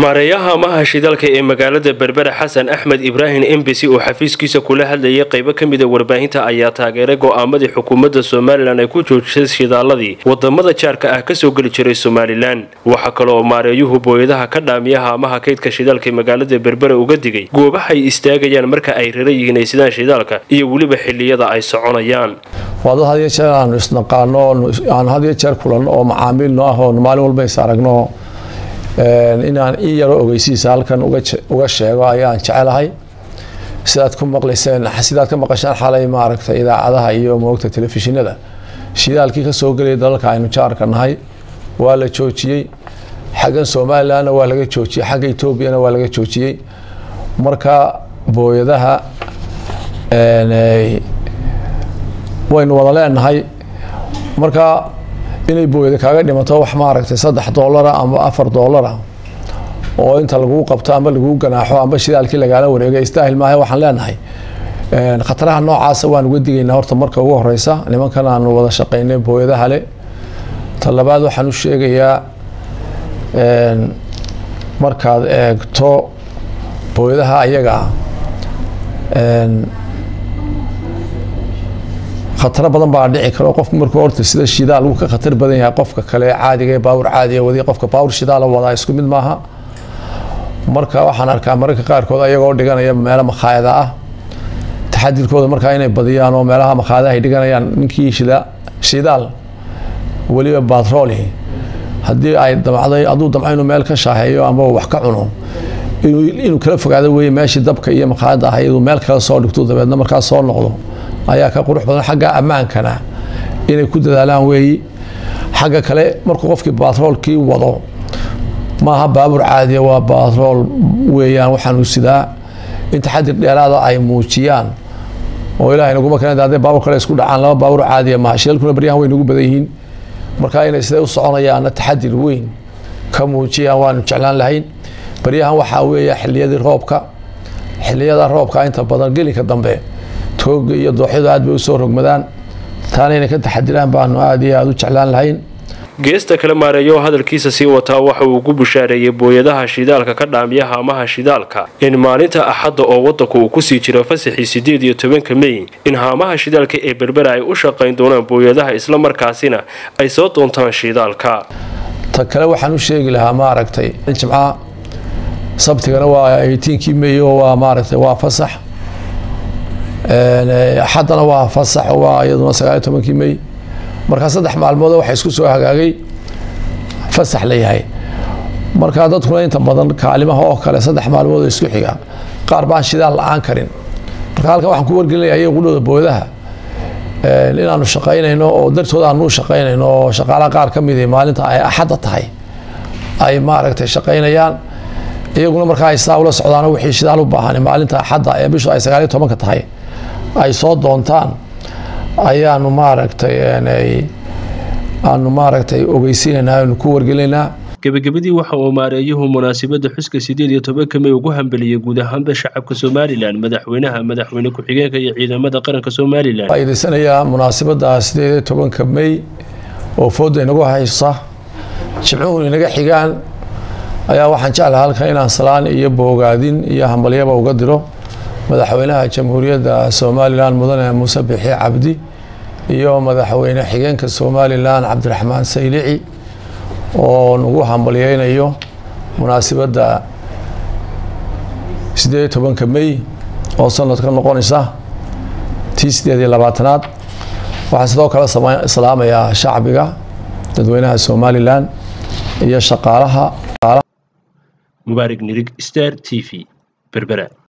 maareeyaha amaha shidaalka ee magaalada berbera xasan axmed ibraahim embesi oo xafiiskiisa kula hadlayay qaybo ka mida warbaahinta ayaa taageeray go'aamadii xukuumadda somalilan ay ku joojisay shidaaladii wadamada jaarka ah kasoo geli jiray somalilan waxaa kaleoo maareeyuhu booyadaha ka dhaamiyaha amaha kaydka shidaalka ee magaalada berbera uga digay goobahay istaagayaan marka ay rara yihiin ay sidaan shidaalka iyo weliba xiliyada ay soconayaan waa dad had iyo jeer aanu isnaqaano aan had iyo jeer kulanno oo macaamiilno ah oo maalin walba is aragno inaan ii yaro ogeysiisa halkan uga sheego ayaan jecelahay sidaad ku maqlayseen sidaad ka maqasheen xalay maaragtay idaacadaha iyo moogta telefishinada shidaalkii kasoo gelaya dalalka aynu jaarka nahay waa la joojiyey xaggan somalilandna waa laga joojiyey xagga etoobiyana waa laga joojiyey marka booyadaha waynu wada leenahay marka inay booyada kaaga dhimato wax maaragtay saddex doolara ama afar doolara oo inta laguu qabto ama laguu ganaaxo ama shidaalkii lagaala wareega istaahil maaha waxaan leenahay khataraha noocaasa waan uga digaynaa horta marka ugu horeysa nimankan aanu wada shaqeynay booyadaha le ta labaad waxaan u sheegayaa markaad eegto booyadaha ayaga ah khataro badan baa dhici karo qofku markuu horta sida shidaal uu ka khatar badan yahay qofka kale caadiga ee baawur caadiga wadi qofka baawur shidaala wadaa isku mid maaha marka waxaan arkaa mararka qaarkood ayagoo dhiganaya meelo makhaayada ah taxadirkooda markaa inay badiyaan oo meelaha makhaayadaha ay dhiganayaan ninkii shida shidaal weliba batrooli haddii ay damcday hadduu damco inuu meel ka shaaheeyo ama wax ka cuno inuu kala fogaado weeye meeshii dabka iyo makhaayada ah iyaduu meel kala soo dhigto dabeedna markaa soo noqdo ayaa ka qurux badan xagga ammaankana inay ku dadaalaan weeyi xagga kale markuu qofkii batroolkii wado maaha baabuur caadiya waa batrool weeyaan waxaanu sidaa in taxadir dheeraada ay muujiyaan oo ilahay naguma keen hadday baabur kale isku dhacaan laba baabuur caadiya maaha shidalkuna baryahan way nagu badan yihiin marka inay siday u soconayaanna taxadir weyn ka muujiyaan waanu jeclaan lahayn baryahan waxaa weeya xiliyadii roobka xiliyada roobka inta badan gelinka dambe tooga iyo dooxyadu aad bay usoo rogmadaan taana inay ka taxadiraan baanu aad iyo aada u jeclaan lahayn geesta kale maareeyo hadalkiisa sii wataa waxa uu ku bushaareeyey booyadaha shidaalka ka dhaamiyaha amaha shidaalka in maalinta axadda oo wadanku uu kusii jiro fasaxii sideed iyo tobanka mey in haamaha shidaalka ee berbera ay u shaqayn doonaan booyadaha islamarkaasina ay soo doontaan shidaalka ta kale waxaan u sheegi lahaa maaragtay jimca sabtigana waa eighteenkii mey oo waa maaragtay waa fasax axaddana waa fasax waa iyaduna sagaaliyo tobankii mey markaa saddex maalmood waxa isku soo hagaagay fasax la yahay markaa dadkuna inta badan kaalimaha oo kale saddex maalmood oo isku xiga qaar baan shidaal la-aan karin marka halkan waxaan ku wargelinaya iyaga qudhooda booyadaha inaanu shaqaynayno oo dartooda aanu u shaqaynayno oo shaqaalaha qaar ka midi maalinta ay axadda tahay ay maaragtay shaqaynayaan iyaguna markaa ay saa ula socdaan wixii shidaal u baahan maalinta axadda ee bishu ay sagaaliyo tobanka tahay ay soo doontaan ayaanu maaragtay aanu maaragtay ogeysiinaynaa aanu ku wargelinaynaa gebagabadii waxa uu maareeyuhu munaasabadda xuska sideed iyo tobanka mey ugu hambeliyey guud ahaanba shacabka somalilan madaxweynaha madaxweyne ku-xigeenka iyo ciidamada qaranka somalilan faa'iidaysanayaa munaasabadda sideed iyo tobanka mey oo fooda inagu haysa jimcuhu inaga xigaan ayaa waxaan jeclaha halkan inaan salaan iyo boogaadin iyo hambalyaba uga diro madaxweynaha jamhuuriyadda somalilan mudane muuse bixi cabdi iyo madaxweyne xigeenka somalilan cabdiraxmaan saylici oo nagu hambalyeynayo munaasabadda sideed iyo tobanka mey oo sanadka noqonaysa tii sideed iyo labaatanaad waxaan sidoo kale salaamayaa shacbiga dadweynaha somalilan iyo shaqaalaha mubaarig nirig star t v berbera